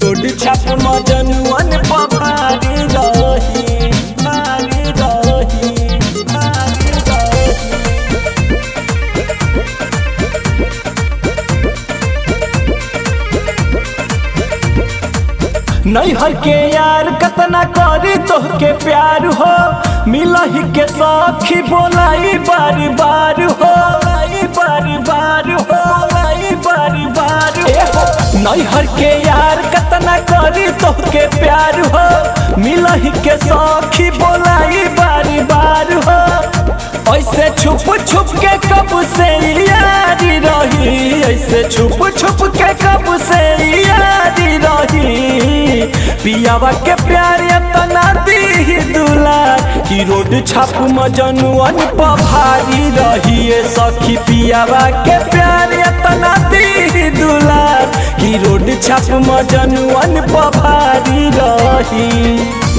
road छाप मजनुअन पभारी रही भारी रही भारी रही नैहर के यार कतना करी तोहके प्यार हो मिलही के सखी बोलाई बार बार हो लाई बार बार हो लाई बार बार हो नैहर के यार कतना करी तोहके प्यार हो मिलही के सखी बोलाई बार बार हो ऐसे छुप छुप के कब से यारी रही ऐसे छुप छुप के कब से यारी रही पियावा के प्यार तना दी दुलार की रोड छाप मजनुअन पभारी रही ए सखी पियावा के प्यार तना दी दुलार की रोड छाप मजनुअन पभारी रही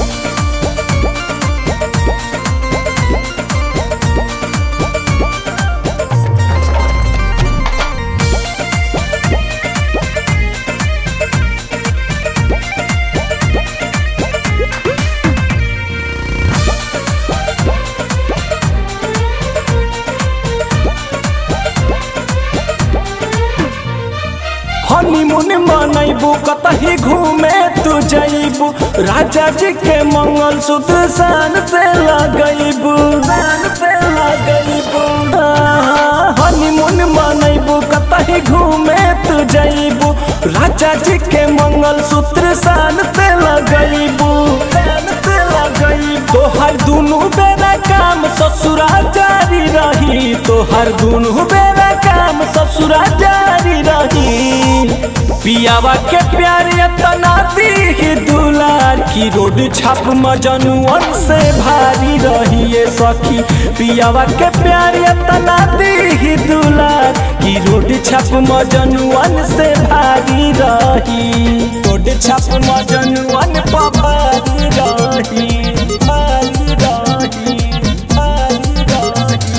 हनीमून मनैबू कतही घूमे तू जैबू राजा जी के मंगल सूत्र शान से लगैबू शान से लगैबू हनीमून मनैबू कतही घूमे तू जैबू राजा जी के मंगल सूत्र शान से लगैबू शान से लगैबू तोहर दुनू बेरा काम ससुरा जारी रही तोहर दुनू बेरा काम ससुरा जारी रही पियावा के प्यार तना दी दुलार की रोड छाप मजनुअन से भारी रही ये सखी पियावा के प्यार तना दी दुलार की रोड छाप मजनुअन से भारी रही रोड छाप मजनुअन पर भारी रही भारी रही भारी रही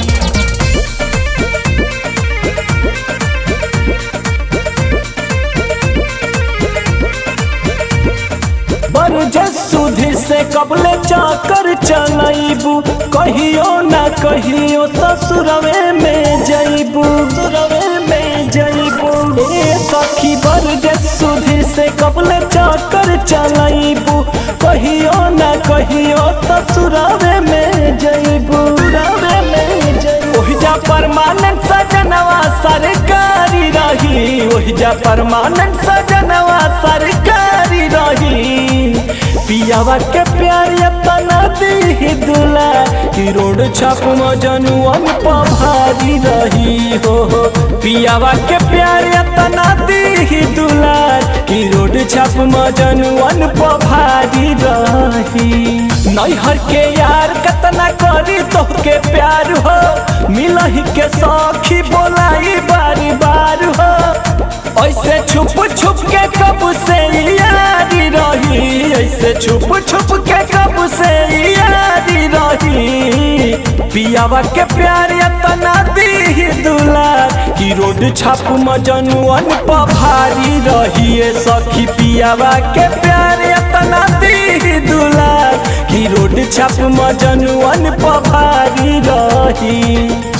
बरजे सुधी से कबले चाकर चलैबू कहियो ना कहियो ससुरवे में जैबू ससुरवे में जैबू ए सखी बरजे सुधी से कबले चाकर चलैबू कहियो ना कहियो ससुरवे में जैबू ससुरवे में जैबू ओहिजा परमानेंट सजनवा सरकारी रही ओहिजा परमानेंट सजनवा सरकारी रही पियावा के प्यार तना दी दुला की रोड छाप मजनुअन पभारी रही हो पियावा के प्यार तना दी दुला की रोड छाप मजनुअन पभारी रही नैहर के यार कतना करी तोहके प्यार हो मिलही के सखी बोलाई बारी बार हो ऐसे छुप छुप के कब से यारी रही ऐसे छुप छुप के कब से यारी रही पियावा के प्यार तना दी दुलार की रोड छाप मजनुअन पभारी रही ए सखी पियावा के प्यार तना दी दुलार की रोड छाप मजनुअन पभारी रही